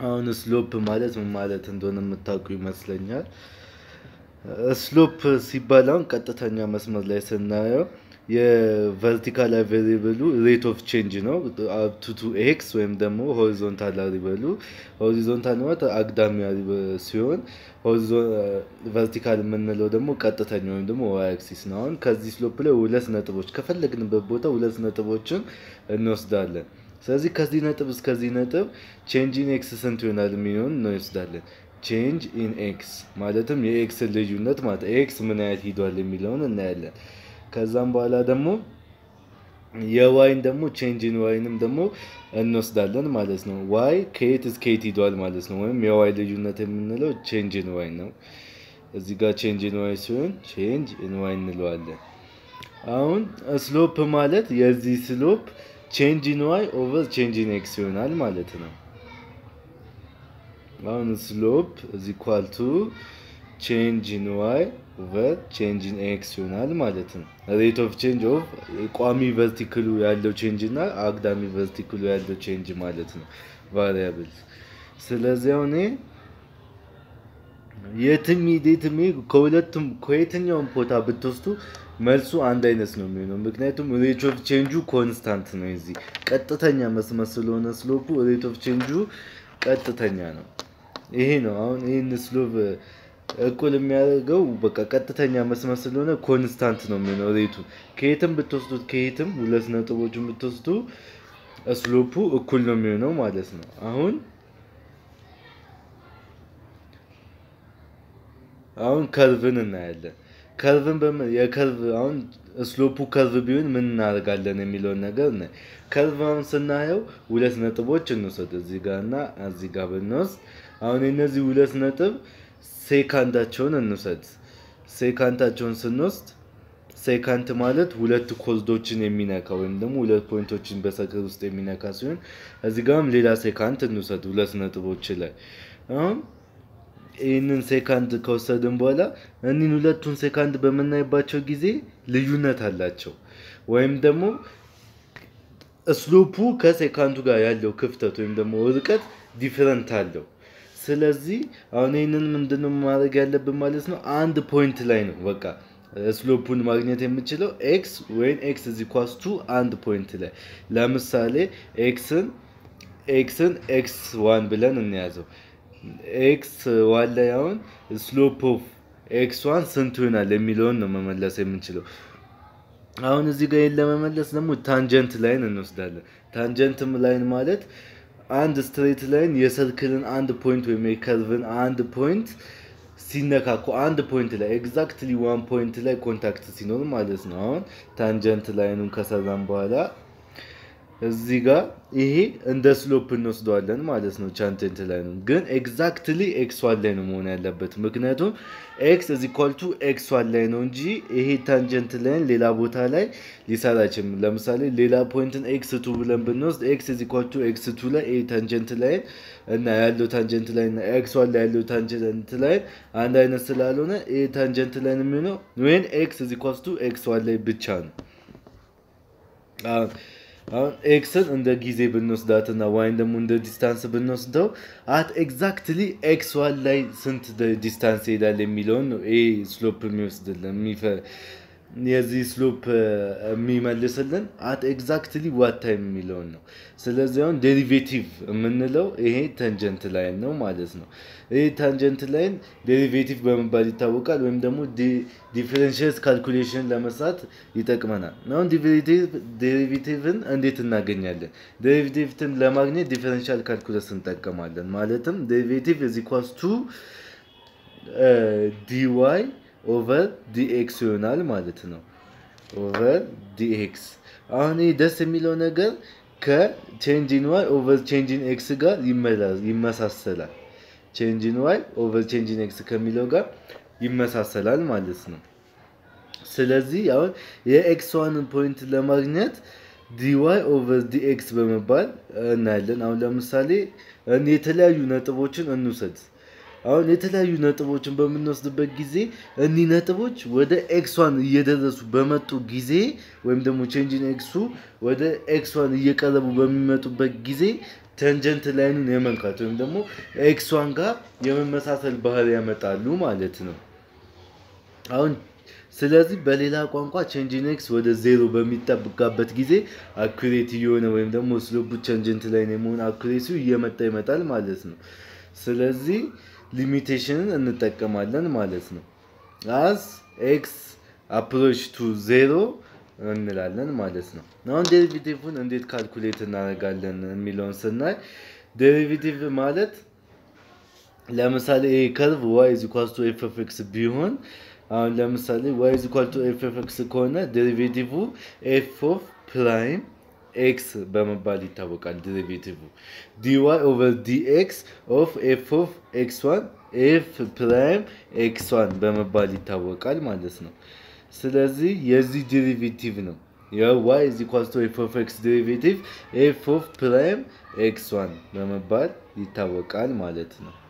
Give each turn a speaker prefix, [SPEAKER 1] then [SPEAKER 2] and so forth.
[SPEAKER 1] አሁን ስሎፕ ማለት ምን ማለት እንደሆነ የምታውቁ ይመስለኛል። ስሎፕ ሲባል አሁን ቀጥተኛ መስመር ላይ ስናየው የቨርቲካል ቬሪብሉ ሬት ኦፍ ቼንጅ ነው አፕቱቱ ኤክስ ወይም ደግሞ ሆሪዞንታል ሪበሉ ሆሪዞንታል ማለት አግዳሚ ሲሆን ቨርቲካል የምንለው ደግሞ ቀጥተኛ ወይም ደግሞ ዋይ አክሲስ ነው። አሁን ከዚህ ስሎፕ ላይ ሁለት ነጥቦች ከፈለግንበት ቦታ ሁለት ነጥቦችን እንወስዳለን። ስለዚህ ከዚህ ነጥብ እስከዚህ ነጥብ ቼንጅ ኢን ኤክስ ስንት ይሆናል የሚሆን እንወስዳለን። ቼንጅ ኢን ኤክስ ማለትም የኤክስ ልዩነት ማለት ኤክስ ምን ያህል ሂዷል የሚለውን እናያለን። ከዛም በኋላ ደግሞ የዋይን ደግሞ ቼንጅ ኢን ዋይንም ደግሞ እንወስዳለን ማለት ነው። ዋይ ከየት እስከ የት ሂዷል ማለት ነው። ወይም የዋይ ልዩነት የምንለው ቼንጅ ኢን ዋይ ነው። እዚህ ጋር ቼንጅ ኢን ዋይ ሲሆን ቼንጅ ኢን ዋይ እንለዋለን። አሁን ስሎፕ ማለት የዚህ ስሎፕ ቼንጅ ኢን ዋይ ኦቨር ቼንጅ ኢን ኤክስ ይሆናል ማለት ነው። አሁን ስሎፕ እዚ ኳል ቱ ቼንጅ ኢን ዋይ ኦቨር ቼንጅ ኢን ኤክስ ይሆናል ማለት ነው። ሬት ኦፍ ቼንጅ ኦፍ ቋሚ ቨርቲክሉ ያለው ቼንጅ እና አግዳሚ ቨርቲክሉ ያለው ቼንጅ ማለት ነው ቫሪያብል። ስለዚህ አሁን የትም ሂደትም ከሁለቱም ከየትኛውም ቦታ ብትወስዱ መልሱ አንድ አይነት ነው የሚሆነው። ምክንያቱም ሬት ኦፍ ቼንጁ ኮንስታንት ነው። እዚህ ቀጥተኛ መስመር ስለሆነ ስሎፑ ሬት ኦፍ ቼንጁ ቀጥተኛ ነው። ይሄ ነው አሁን ይህን ስሎፕ እኩል የሚያደርገው በቃ ቀጥተኛ መስመር ስለሆነ ኮንስታንት ነው የሚሆነው ሬቱ። ከየትም ብትወስዱት ከየትም ሁለት ነጥቦችን ብትወስዱ ስሎፑ እኩል ነው የሚሆነው ማለት ነው። አሁን አሁን ከርቭን እናያለን። ከርቭን የከርቭ አሁን ስሎፑ ከርቭ ቢሆን ምን እናደርጋለን የሚለውን ነገር ነ ከርቭ አሁን ስናየው ሁለት ነጥቦች እንውሰድ እዚህ ጋር እና እዚህ ጋር ብንወስድ አሁን የነዚህ ሁለት ነጥብ ሴካንዳቸውን እንውሰድ። ሴካንታቸውን ስንወስድ ሴካንት ማለት ሁለት ኮዝዶችን የሚነካ ወይም ደግሞ ሁለት ፖይንቶችን በሰክር ውስጥ የሚነካ ሲሆን እዚህ ጋርም ሌላ ሴካንት እንውሰድ ሁለት ነጥቦች ላይ አሁን ይህንን ሴካንድ ከወሰድን በኋላ እኒህን ሁለቱን ሴካንድ በምናይባቸው ጊዜ ልዩነት አላቸው ወይም ደግሞ ስሎፑ ከሴካንዱ ጋር ያለው ክፍተት ወይም ደግሞ ርቀት ዲፍረንት አለው። ስለዚህ አሁን ይህንን ምንድነው ማድረግ ያለብን ማለት ነው። አንድ ፖይንት ላይ ነው በቃ ስሎፑን ማግኘት የምችለው ኤክስ ወይም ኤክስ እዚ ኳስቱ አንድ ፖይንት ላይ ለምሳሌ ኤክስን ኤክስን ኤክስ ዋን ብለን እንያዘው። ኤክስ ዋን ላይ አሁን ስሎፕ ኦፍ ኤክስ ዋን ስንት ይሆናል የሚለውን ነው መመለስ የምንችለው። አሁን እዚህ ጋር ይህን ለመመለስ ደግሞ ታንጀንት ላይን እንወስዳለን። ታንጀንትም ላይን ማለት አንድ ስትሬት ላይን የሰርክልን አንድ ፖይንት ወይም የከርቭን አንድ ፖይንት ሲነካኩ አንድ ፖይንት ላይ ኤግዛክትሊ ዋን ፖይንት ላይ ኮንታክት ሲኖር ማለት ነው። አሁን ታንጀንት ላይኑን ከሰራን በኋላ እዚህ ጋር ይሄ እንደ ስሎፕ እንወስደዋለን ማለት ነው። ቻንቴንት ላይ ነው ግን ኤግዛክትሊ ኤክስ ዋን ላይ ነው መሆን ያለበት። ምክንያቱም ኤክስ እዚ ኳልቱ ኤክስ ዋን ላይ ነው እንጂ ይሄ ታንጀንት ላይን ሌላ ቦታ ላይ ሊሰራ አይችልም። ለምሳሌ ሌላ ፖይንትን ኤክስ ቱ ብለን ብንወስድ ኤክስ እዚ ኳልቱ ኤክስ ቱ ላይ ይሄ ታንጀንት ላይን እና ያለው ታንጀንት ላይን እና ኤክስ ዋን ላይ ያለው ታንጀንት ላይን አንድ አይነት ስላልሆነ ይሄ ታንጀንት ላይን የሚሆነው ወይን ኤክስ እዚ ኳልቱ ኤክስ ዋን ላይ ብቻ ነው። አሁን ኤክስን እንደ ጊዜ ብንወስዳትና ዋይን ደግሞ እንደ ዲስታንስ ብንወስደው አት ኤግዛክትሊ ኤክስ ዋን ላይ ስንት ዲስታንስ ይሄዳል የሚለውን ነው ይሄ ስሎፕ የሚወስድልን የዚህ ስሎፕ የሚመልስልን አት ኤግዛክትሊ ዋት ታይም የሚለውን ነው። ስለዚህ አሁን ዴሪቬቲቭ የምንለው ይሄ ታንጀንት ላይን ነው ማለት ነው። ይሄ ታንጀንት ላይን ዴሪቬቲቭ በመባል ይታወቃል፣ ወይም ደግሞ ዲፍረንሽስ ካልኩሌሽን ለመስራት ይጠቅመናል። አሁን ዴሪቬቲቭን እንዴት እናገኛለን? ዴሪቬቲቭን ለማግኘት ዲፈረንሻል ካልኩለስ እንጠቀማለን። ማለትም ዴሪቬቲቭ እዚ ኳስ ቱ ዲዋይ ኦቨር ዲኤክስ ይሆናል ማለት ነው። ኦቨር ዲኤክስ አሁን ይህ ደስ የሚለው ነገር ከቼንጂን ዋይ ኦቨር ቼንጂን ኤክስ ጋር ይመሳሰላል። ቼንጂን ዋይ ኦቨር ቼንጂን ኤክስ ከሚለው ጋር ይመሳሰላል ማለት ነው። ስለዚህ አሁን የኤክስ ዋንን ፖይንት ለማግኘት ዲዋይ ኦቨር ዲኤክስ በመባል እናያለን። አሁን ለምሳሌ የተለያዩ ነጥቦችን እንውሰድ። አሁን የተለያዩ ነጥቦችን በምንወስድበት ጊዜ እኒህ ነጥቦች ወደ ኤክስ ዋን እየደረሱ በመጡ ጊዜ ወይም ደግሞ ቼንጅን ኤክሱ ወደ ኤክስ ዋን እየቀረቡ በሚመጡበት ጊዜ ተንጀንት ላይኑን የመንካት ወይም ደግሞ ኤክስ ዋን ጋር የመመሳሰል ባህሪ ያመጣሉ ማለት ነው። አሁን ስለዚህ በሌላ ቋንቋ ቼንጅን ኤክስ ወደ ዜሮ በሚጠብቃበት ጊዜ አኩሬት እየሆነ ወይም ደግሞ ስሎፑ ቼንጀንት ላይን የመሆን አኩሬሲው እየመጣ ይመጣል ማለት ነው። ስለዚህ ሊሚቴሽንን እንጠቀማለን ማለት ነው። አስ ኤክስ አፕሮች ቱ ዜሮ እንላለን ማለት ነው። አሁን ዴሪቬቲቭን እንዴት ካልኩሌት እናደርጋለን የሚለውን ስናይ ዴሪቬቲቭ ማለት ለምሳሌ ይሄ ከርቭ ዋይ ኢዝ ኢኳል ቱ ኤፍ ኦፍ ኤክስ ቢሆን አሁን ለምሳሌ ዋይ ኢዝ ኢኳል ቱ ኤፍ ኦፍ ኤክስ ከሆነ ዴሪቬቲቭ ኤፍ ኦፍ ፕራይም ኤክስ በመባል ይታወቃል። ዴሪቬቲቭ ዲዋይ ኦቨር ዲኤክስ ኦፍ ኤፍ ኦፍ ኤክስ ዋን ኤፍ ፕራይም ኤክስ ዋን በመባል ይታወቃል ማለት ነው። ስለዚህ የዚህ ዴሪቬቲቭ ነው የዋይ ኢዝ ኢኳል ቱ ኤፍ ኦፍ ኤክስ ዴሪቬቲቭ ኤፍ ኦፍ ፕራይም ኤክስ ዋን በመባል ይታወቃል ማለት ነው።